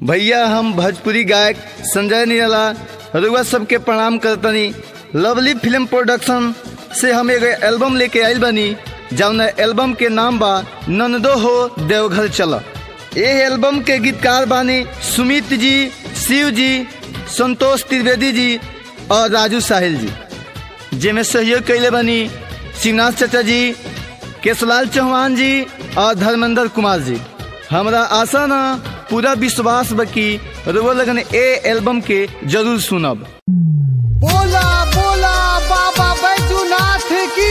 भैया हम भोजपुरी गायक संजय निराला रुआ सबके प्रणाम करतनी लवली फिल्म प्रोडक्शन से हम एगो एल्बम लेके आइल बनी जौन एल्बम के नाम बा नंदो हो देवघर चल ए एल्बम के गीतकार बानी सुमित जी शिव जी संतोष त्रिवेदी जी और राजू साहिल जी जेमे सहयोग कैले बनी शिवनाथ चाचा जी केशलाल चौहान जी और धर्मेंद्र कुमार जी हमरा आशा ना पूरा विश्वास बकी रुआ लगन ए एल्बम के जरूर सुनब बोला बोला बाबा बैजूनाथ की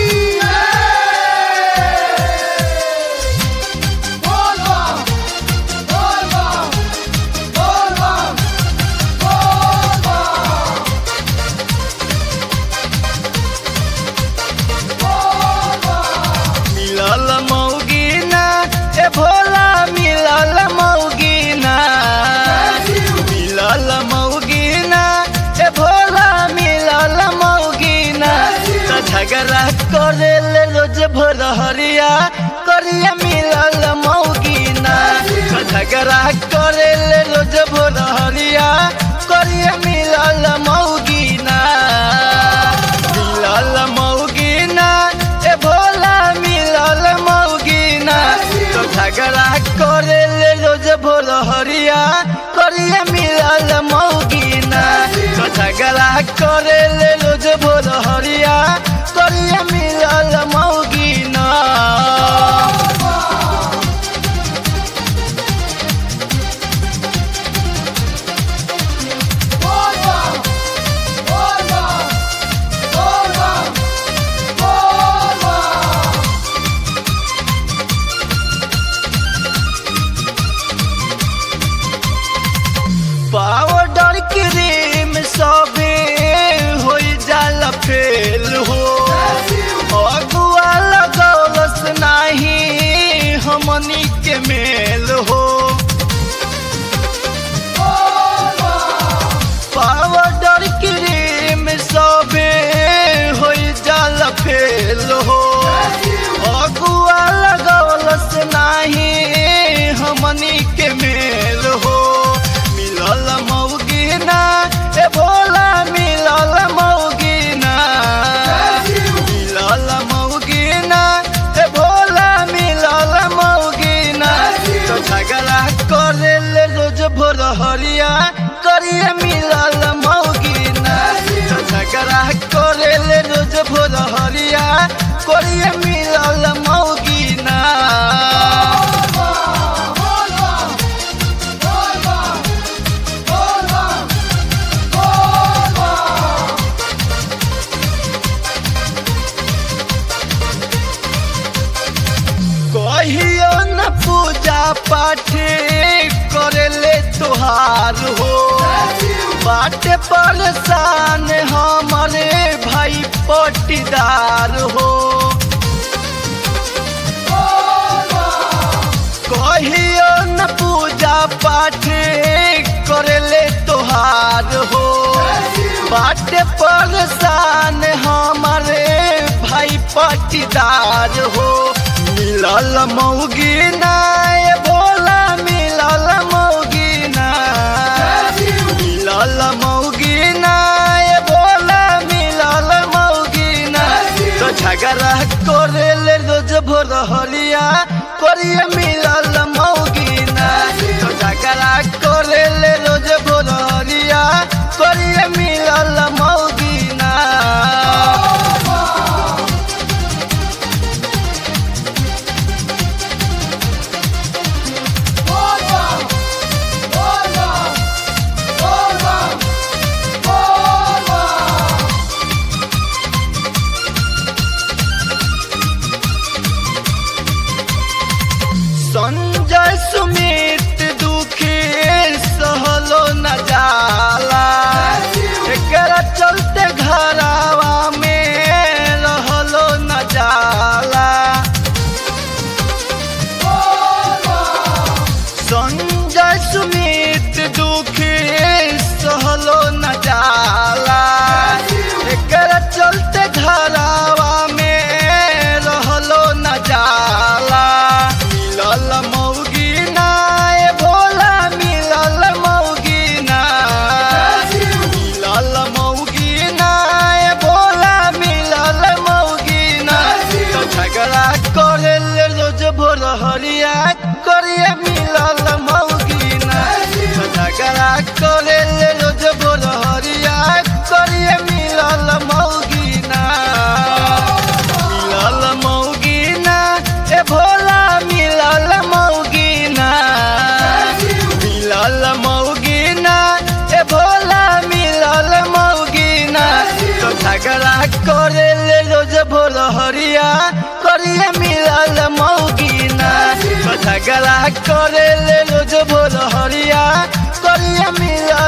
बोल बम, बोल बम, बोल बम, बोल बम। मिलल मौगीना ए भोला मिलल मौगीना मिलल मौगीना ए भोला मिलल मौगीना त झगड़ा करे ले रोज भोर हरिया करिया मिलल मौगीना त झगड़ा करे ले रोज भोर हरिया करिया मिलल मौगीना मिलल मौगीना ए भोला मिलल मौगीना तो झगड़ा करे ले रोज भोर हरिया करिया मिलल मौगीना तो झगड़ा करे ले रोज भोर हरिया करिया मिलल मौगीना बोल बम, बोल बम, बोल बम, बोल बम। पाउडर क्रीम सबे हो जाला फेल हो अगुआ लगौलस नाही हमनी के मेल हो पाउडर क्रीम सबे हो जाला फेल हो अगुआ लगौलस नाही हमनी के मेल हो मिलल मौगीना ए भोला मिलल मौगीना मिलल मौगीना ए भोला मिलल मौगीना तो झगड़ा करे ले रोज भोर हरिया करिए मिलल मौगीना तो झगड़ा करे ले रोज भोर हरिया करिए मिलल मौगीना कहियो न पूजा पाठ करे ले तुहार हो बाटे परेशान हमारे भाई पटीदार हो कहियो न पूजा पाठ करे ले तुहार हो बाटे परेशान हमारे भाई पटीदार हो मिलल मौगीना ए भोला मिलल मौगीना मिलल मौगीना ए भोला मिलल मौगीना तो झगड़ा करे ले रोज भोर हलिया करिए मिलल मौगीना तो झगड़ा करे ले रोज भोर हलिया करिए मिलल मौगीना बोल बम, बोल बम, बोल बम, बोल बम। करिया मिलल मौगिना झगड़ा करे ले रोज भोर हरिया करिया मिलल